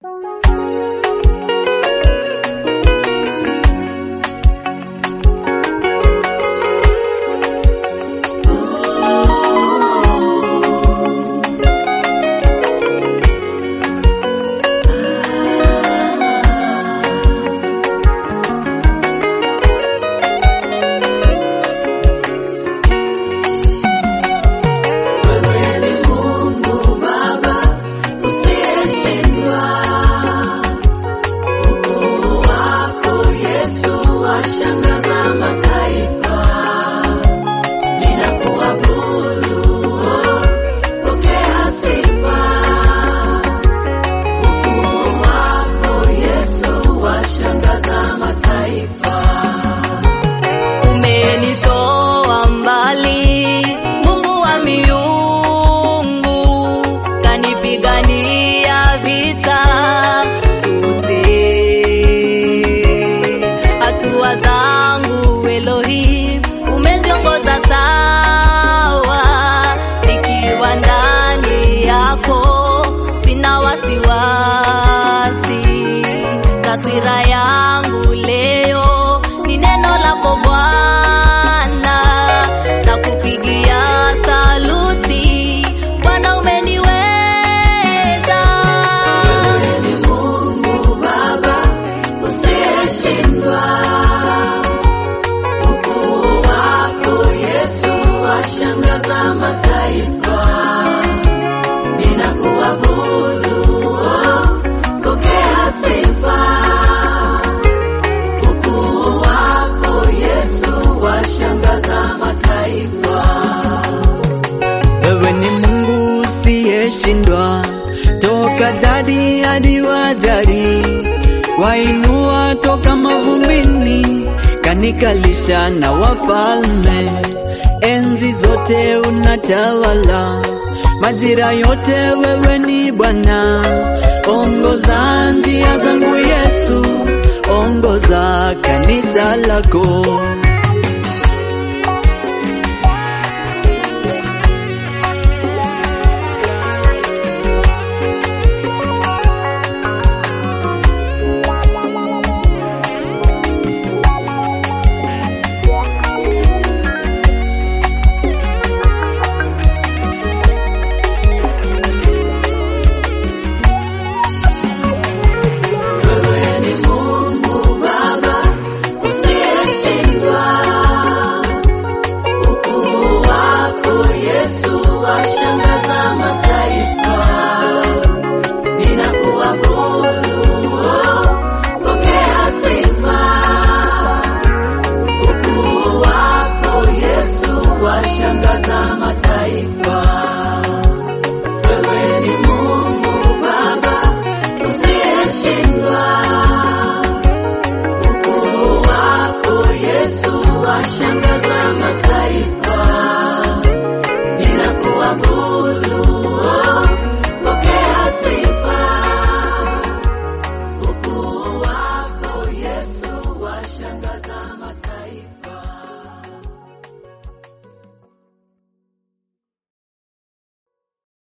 Umenitoa mbali, Mungu wa miungu, kanipigania vita zote. Hatua zangu Elohim, umeziongoza sawa, nikiwa ndani yako sina wasiwasi. Taswira yangu leo ni neno lako Bwana, na kupigia saluti Bwana, umeniweza. Wewe ni Mungu usiyeshindwa, toka jadi hadi wajadi, wainua toka mavumbini, kanikalisha na wafalme. Enzi zote unatawala, majira yote wewe ni Bwana. Ongoza njia zangu Yesu, ongoza kanisa lako